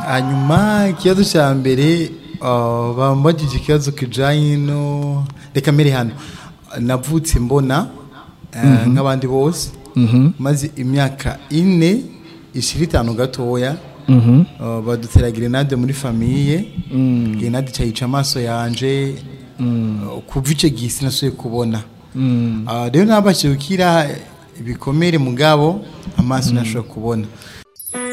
hanyuma ikibazo cya mbere bambagije ikibazo kijyanye no reka mbere hano navutse mbona nk'abandi bose maze imyaka ine ishira itanu gatoya badutera grenade muri famiye grenade cyayica amaso yanjye kuva icyo gihe sinasuye kubona rero ntabashye gukira ibikomere mugabo amaso ntashobora kubona